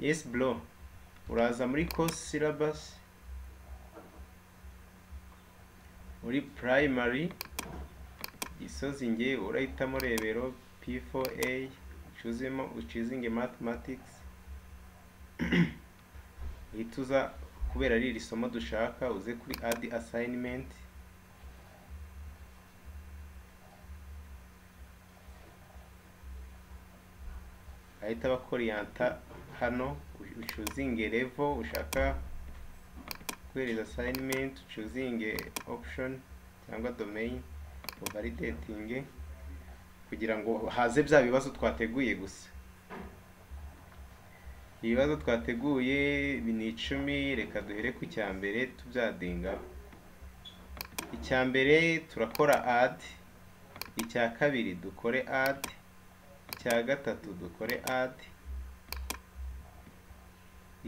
yes bro uraza muri course syllabus muri primary gisozi nge urahitamo rebero p4a ucuzemo ucizinge mathematics uhita uza kubera ari iri somo dushaka uze kuri add assignment ahita abakoriyanta hano ucuzinge level ushaka guhereza assignment ucuzinge option cyangwa domain uvalidatinge kugira ngo haze bya bibazo twateguye gusa ibibazo twateguye ni icumi reka duhere ku cya mbere tubyadinga icya mbere turakora adi icya kabiri dukore adi icya gatatu dukore adi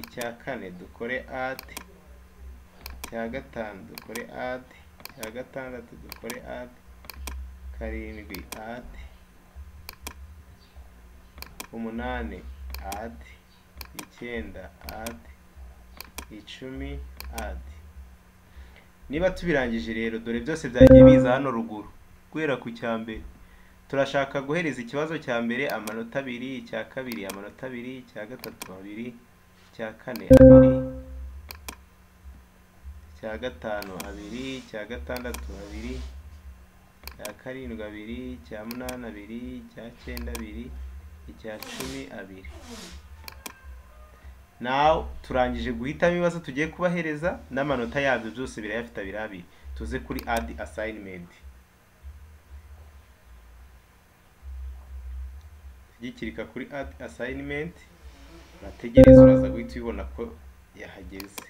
icya kane dukore adi icya gatanu dukore adi icya gatandatu dukore adi karindwi adi umunani adi icyenda adi icumi adi niba tubirangije rero dore byose byagiye biza hano ruguru guhera ku cya mbere turashaka guhereza ikibazo cya mbere amanota abiri icya kabiri amanota abiri icya gatatu abiri icya kane abiri icya gatanu abiri icya gatandatu abiri icya karindwi abiri icya munani abiri icya cyenda abiri icya cumi abiri nawe turangije guhitamo ibibazo tugiye kubahereza n'amanota yabyo byose birayafite abiri abiri tuze kuri adi asayinimenti gikirika kuri adi asayinimenti urategereza uraza guhita ubibona ko yahageze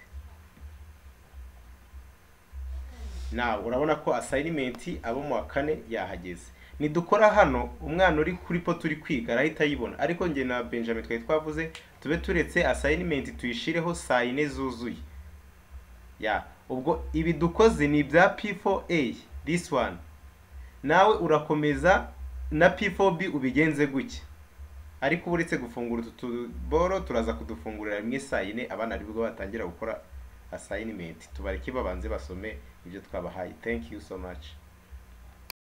nawe urabona ko asayinimenti abo mu wa kane yahageze nidukora hano umwana uri kuri po turi kwiga arahita ayibona ariko njye na benjamin twari twavuze tube turetse asayinimenti tuyishireho saa yine zuzuye ya ubwo ibi dukoze ni ibya p4a this one nawe urakomeza na p4b ubigenze gutya ariko uretse gufungura utu tuboro turaza kudufungurira rimwe saa yine abana aribwo batangira gukora asayinimenti tubareke babanze basome ibyo twabahaye thank you so much